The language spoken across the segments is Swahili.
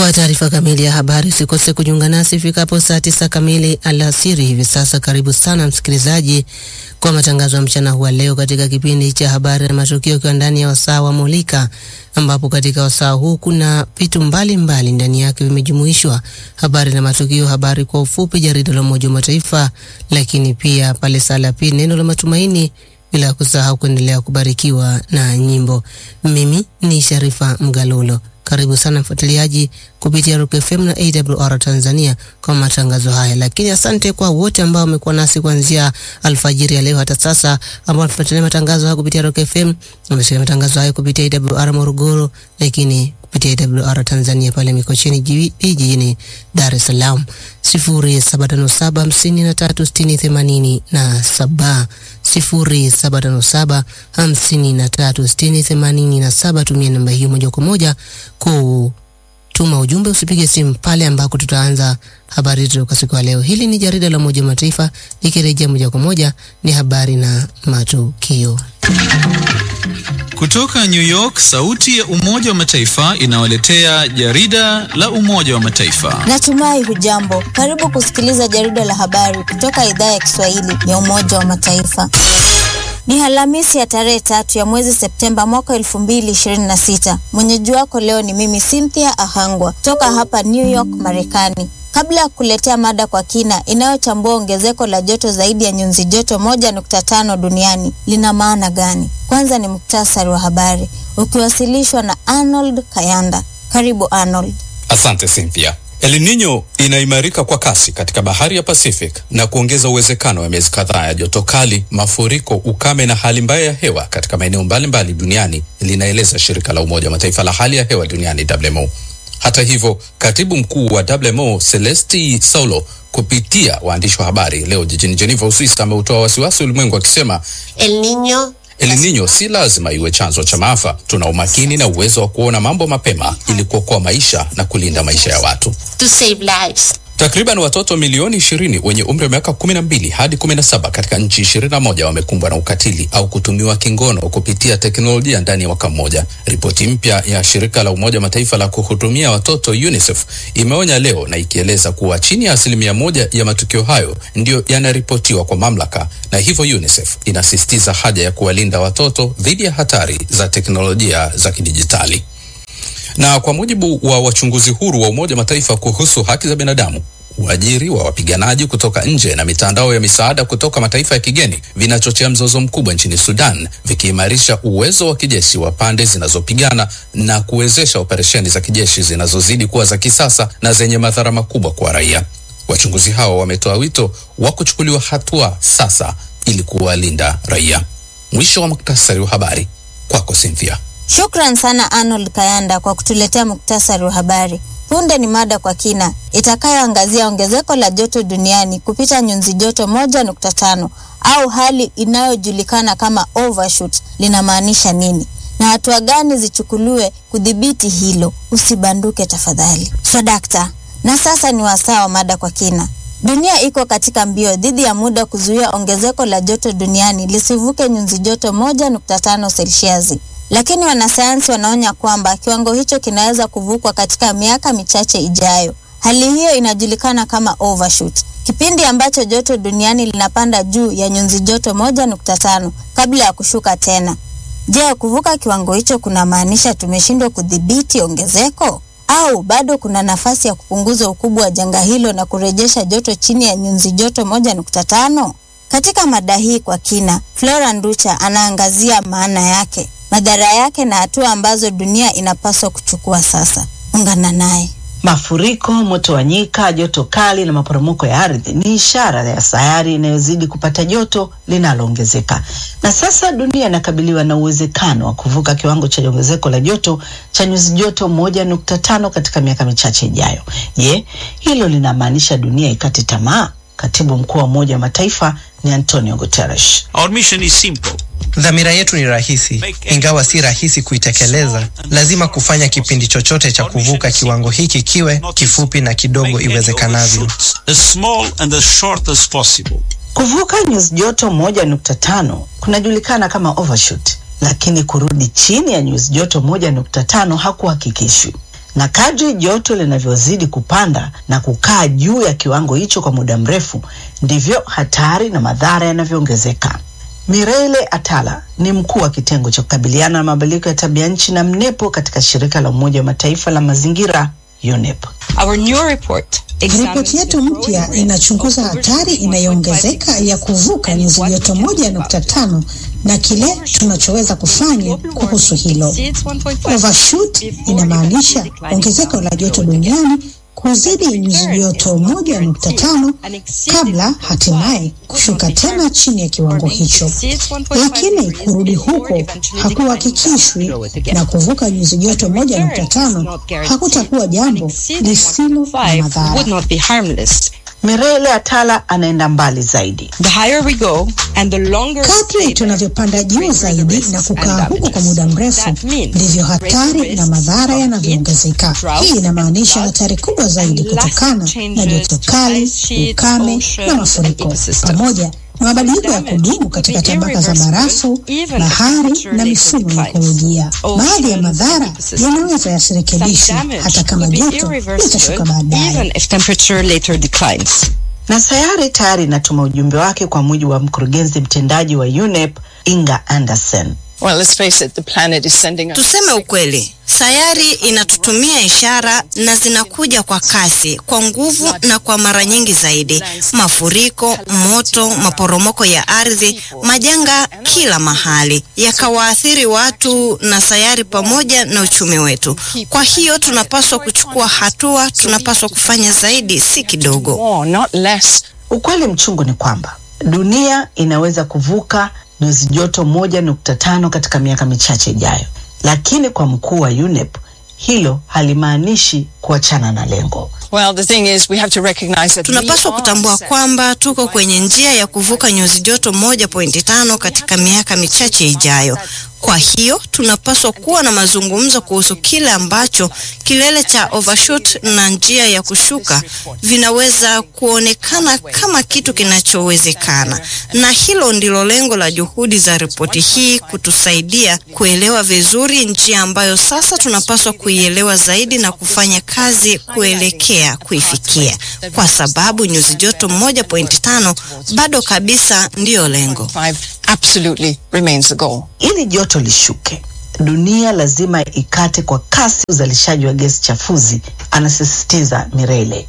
Kwa taarifa kamili ya habari usikose kujiunga nasi ifikapo saa tisa kamili alasiri hivi sasa. Karibu sana msikilizaji kwa matangazo ya mchana huwa leo katika kipindi cha habari na matukio, ikiwa ndani ya wasaa wa Mulika, ambapo katika wasaa huu kuna vitu mbalimbali ndani yake vimejumuishwa: habari na matukio, habari kwa ufupi, jarida la Umoja wa Mataifa, lakini pia pale saa la pili neno la matumaini bila kusahau kuendelea kubarikiwa na nyimbo. Mimi ni Sharifa Mgalulo. Karibu sana mfuatiliaji kupitia Rock FM na AWR Tanzania kwa matangazo haya, lakini asante kwa wote ambao wamekuwa nasi kuanzia alfajiri ya leo hata sasa, ambao wanafuatilia matangazo haya kupitia Rock FM, wamesikia matangazo haya kupitia AWR Morogoro, lakini kupitia AWR Tanzania pale Mikocheni jijini Dar es Salaam, sifuri saba tano saba hamsini na tatu sitini themanini na saba sifuri saba tano saba hamsini na tatu sitini themanini na saba. Tumia namba hiyo moja kwa moja kutuma ujumbe, usipige simu pale ambako tutaanza habari zetu kwa siku ya leo. Hili ni jarida la Umoja wa Mataifa likirejea moja kwa moja ni habari na matukio kutoka New York. Sauti ya Umoja wa Mataifa inawaletea jarida la Umoja wa Mataifa. Natumai hujambo. Karibu kusikiliza jarida la habari kutoka idhaa ya Kiswahili ya Umoja wa Mataifa. Ni Alhamisi ya tarehe tatu ya mwezi Septemba mwaka elfu mbili ishirini na sita. Mwenyeji wako leo ni mimi Cynthia Ahangwa toka hapa New York, Marekani. Kabla ya kuletea mada kwa kina inayochambua ongezeko la joto zaidi ya nyuzi joto moja nukta tano duniani lina maana gani, kwanza ni muktasari wa habari ukiwasilishwa na Arnold Kayanda. Karibu Arnold. Asante Cynthia. El Nino inaimarika kwa kasi katika bahari ya Pacific na kuongeza uwezekano wa miezi kadhaa ya joto kali, mafuriko, ukame na hali mbaya ya hewa katika maeneo mbalimbali duniani, linaeleza shirika la Umoja wa Mataifa la hali ya hewa duniani WMO. Hata hivyo, katibu mkuu wa WMO Celesti Saulo kupitia waandishi wa habari leo jijini Geneva, Uswisi, ameutoa wasiwasi ulimwengu akisema El Nino El Nino si lazima iwe chanzo cha maafa. Tuna umakini na uwezo wa kuona mambo mapema ili kuokoa maisha na kulinda maisha ya watu. to save lives. Takriban watoto milioni ishirini wenye umri wa miaka kumi na mbili hadi kumi na saba katika nchi ishirini na moja wamekumbwa na ukatili au kutumiwa kingono kupitia teknolojia ndani ya mwaka mmoja. Ripoti mpya ya shirika la Umoja wa Mataifa la kuhudumia watoto UNICEF imeonya leo na ikieleza kuwa chini ya asilimia moja ya matukio hayo ndiyo yanaripotiwa kwa mamlaka, na hivyo UNICEF inasisitiza haja ya kuwalinda watoto dhidi ya hatari za teknolojia za kidijitali na kwa mujibu wa wachunguzi huru wa Umoja Mataifa kuhusu haki za binadamu, uajiri wa wapiganaji kutoka nje na mitandao ya misaada kutoka mataifa ya kigeni vinachochea mzozo mkubwa nchini Sudan, vikiimarisha uwezo wa kijeshi wa pande zinazopigana na kuwezesha operesheni za kijeshi zinazozidi kuwa za kisasa na zenye madhara makubwa kwa raia. Wachunguzi hao wametoa wito wa kuchukuliwa hatua sasa ili kuwalinda raia. Mwisho wa muktasari wa habari, kwako Cynthia. Shukran sana Arnold Kayanda kwa kutuletea muktasari wa habari. Punde ni mada kwa kina itakayoangazia ongezeko la joto duniani kupita nyuzi joto moja nukta tano au hali inayojulikana kama overshoot linamaanisha nini na hatua gani zichukuliwe kudhibiti hilo. Usibanduke tafadhali. Swadakta, na sasa ni wasaa wa mada kwa kina. Dunia iko katika mbio dhidi ya muda kuzuia ongezeko la joto duniani lisivuke nyuzi joto moja nukta tano selsiasi lakini wanasayansi wanaonya kwamba kiwango hicho kinaweza kuvukwa katika miaka michache ijayo. Hali hiyo inajulikana kama overshoot, kipindi ambacho joto duniani linapanda juu ya nyuzi joto moja nukta tano kabla ya kushuka tena. Je, kuvuka kiwango hicho kunamaanisha tumeshindwa kudhibiti ongezeko au bado kuna nafasi ya kupunguza ukubwa wa janga hilo na kurejesha joto chini ya nyuzi joto moja nukta tano? Katika mada hii kwa kina, Flora Nducha anaangazia maana yake madhara yake na hatua ambazo dunia inapaswa kuchukua sasa. Ungana naye. Mafuriko, moto wa nyika, joto kali na maporomoko ya ardhi ni ishara ya sayari inayozidi kupata joto linaloongezeka, na sasa dunia inakabiliwa na uwezekano wa kuvuka kiwango cha ongezeko la joto cha nyuzi joto moja nukta tano katika miaka michache ijayo. Je, hilo linamaanisha dunia ikate tamaa? Katibu mkuu wa Umoja wa Mataifa ni Antonio Guterres. Our mission is simple. Dhamira yetu ni rahisi, ingawa si rahisi kuitekeleza. Lazima kufanya kipindi chochote cha kuvuka kiwango hiki kiwe kifupi na kidogo iwezekanavyo. As small and as short as possible. Kuvuka nyuzi joto moja nukta tano kunajulikana kama overshoot, lakini kurudi chini ya nyuzi joto moja nukta tano hakuhakikishwi. na kadri joto linavyozidi kupanda na kukaa juu ya kiwango hicho kwa muda mrefu, ndivyo hatari na madhara yanavyoongezeka. Mireille Atala ni mkuu wa kitengo cha kukabiliana na mabadiliko ya tabia nchi na mnepo katika shirika la Umoja wa Mataifa la mazingira UNEP. Ripoti yetu mpya inachunguza hatari inayoongezeka ya kuvuka nyuzi joto moja nukta tano na kile tunachoweza kufanya kuhusu hilo. Overshoot inamaanisha ongezeko la joto duniani kuzidi nyuzi joto moja nukta tano kabla hatimaye kushuka tena chini ya kiwango hicho, lakini kurudi huko hakuhakikishwi, na kuvuka nyuzi joto moja nukta tano hakutakuwa jambo lisilo na madhara. Mireille Atala anaenda mbali zaidi. Kadri tunavyopanda juu zaidi na kukaa huko kwa muda mrefu, ndivyo hatari na madhara yanavyoongezeka. Hii inamaanisha hatari kubwa zaidi kutokana na joto kali, ukame na mafuriko, pamoja na mabadiliko ya kudumu katika tabaka za barafu, bahari na mifumo ya ekolojia. Baadhi ya madhara yanaweza yasirekebishwe hata kama joto litashuka baadaye. Na sayari tayari inatuma ujumbe wake kwa mujibu wa mkurugenzi mtendaji wa UNEP Inga Anderson. Well, let's face it, the planet is sending us Tuseme ukweli, sayari inatutumia ishara na zinakuja kwa kasi, kwa nguvu na kwa mara nyingi zaidi: mafuriko, moto, maporomoko ya ardhi, majanga kila mahali, yakawaathiri watu na sayari pamoja na uchumi wetu. Kwa hiyo tunapaswa kuchukua hatua, tunapaswa kufanya zaidi, si kidogo. more, not less. Ukweli mchungu ni kwamba dunia inaweza kuvuka nyuzi joto moja nukta tano katika miaka michache ijayo, lakini kwa mkuu wa UNEP hilo halimaanishi kuachana na lengo. Well, the thing is, we have to recognize that we Tunapaswa are kutambua set kwamba tuko kwenye njia ya kuvuka nyuzi joto moja pointi tano katika miaka michache ijayo. Kwa hiyo tunapaswa kuwa na mazungumzo kuhusu kile ambacho kilele cha overshoot na njia ya kushuka vinaweza kuonekana kama kitu kinachowezekana, na hilo ndilo lengo la juhudi za ripoti hii, kutusaidia kuelewa vizuri njia ambayo sasa tunapaswa kuielewa zaidi na kufanya kazi kuelekea kuifikia, kwa sababu nyuzi joto moja pointi tano bado kabisa ndiyo lengo. five absolutely remains the goal. Ili joto lishuke, dunia lazima ikate kwa kasi uzalishaji wa gesi chafuzi, anasisitiza Mireille.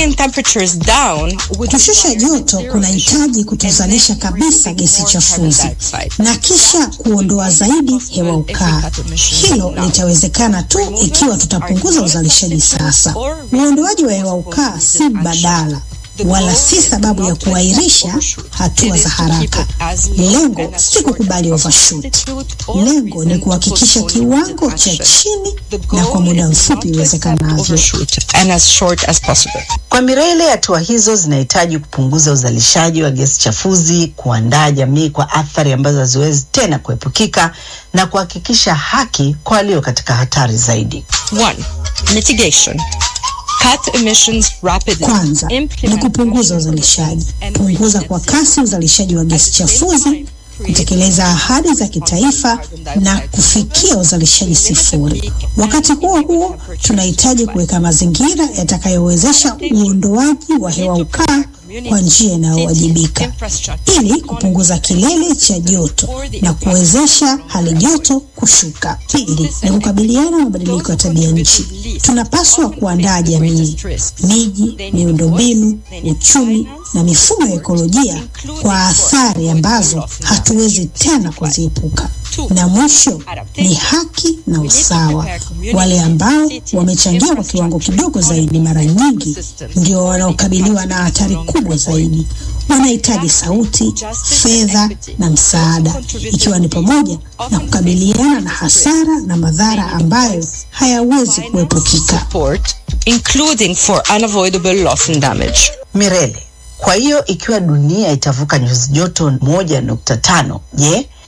Kushusha joto kunahitaji kutozalisha kabisa gesi chafuzi na kisha kuondoa zaidi hewa ukaa. Hilo litawezekana tu ikiwa tutapunguza uzalishaji sasa. Uondoaji wa hewa ukaa si mbadala wala si sababu ya kuahirisha hatua za haraka. Lengo si kukubali overshoot. Lengo ni kuhakikisha kiwango cha chini na kwa muda mfupi iwezekanavyo. And as short as possible. Kwa Mireille, hatua hizo zinahitaji kupunguza uzalishaji wa gesi chafuzi, kuandaa jamii kwa athari ambazo haziwezi tena kuepukika na kuhakikisha haki kwa walio katika hatari zaidi. One, mitigation. Cut emissions rapidly. Kwanza ni kupunguza uzalishaji, punguza kwa kasi uzalishaji wa gesi chafuzi, kutekeleza ahadi za kitaifa na kufikia uzalishaji sifuri. Wakati huo huo, tunahitaji kuweka mazingira yatakayowezesha uondoaji wa hewa ukaa kwa njia inayowajibika ili kupunguza kilele cha joto na kuwezesha hali joto kushuka. Pili ni kukabiliana na mabadiliko ya tabia nchi. Tunapaswa kuandaa jamii, miji, miundombinu, uchumi na mifumo ya ekolojia kwa athari ambazo hatuwezi tena kuziepuka. Na mwisho ni haki na usawa. Wale ambao wamechangia kwa kiwango kidogo zaidi, mara nyingi ndio wanaokabiliwa na hatari kubwa zaidi. Wanahitaji sauti, fedha na msaada, ikiwa ni pamoja na kukabiliana na hasara na madhara ambayo hayawezi kuepukika. Support, including for unavoidable loss and damage. Mirele, kwa hiyo ikiwa dunia itavuka nyuzi joto moja nukta tano, je,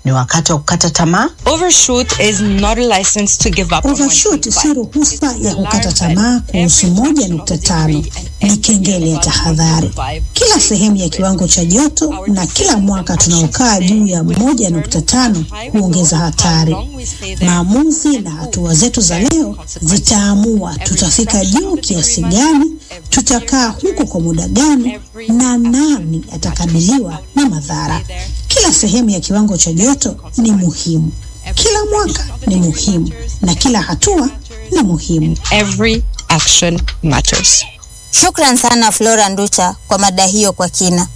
Ni wakati wa kukata tamaa? Overshoot is not a license to give up on Overshoot si ruhusa ya kukata tamaa kuhusu moja nukta tano. Ni kengele ya tahadhari. Kila sehemu ya kiwango cha joto na kila mwaka tunaokaa juu ya moja nukta tano huongeza hatari. Maamuzi na hatua zetu za leo zitaamua tutafika juu kiasi gani, tutakaa huko kwa muda gani, na nani atakabiliwa na madhara. Kila sehemu ya kiwango cha joto ni muhimu, kila mwaka ni muhimu, na kila hatua ni muhimu. Every action matters. Shukran sana Flora Nducha kwa mada hiyo kwa kina.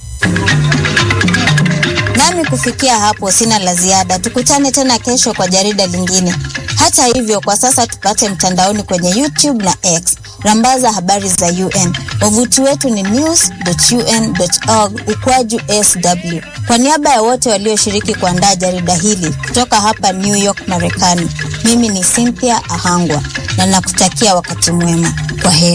Nami kufikia hapo sina la ziada. Tukutane tena kesho kwa jarida lingine. Hata hivyo, kwa sasa tupate mtandaoni kwenye YouTube na X. Rambaza habari za UN. Wavuti wetu ni news.un.org ukwaju sw. Kwa niaba ya wote walioshiriki kuandaa jarida hili kutoka hapa New York, Marekani, mimi ni Cynthia Ahangwa na nakutakia wakati mwema. Kwa heri.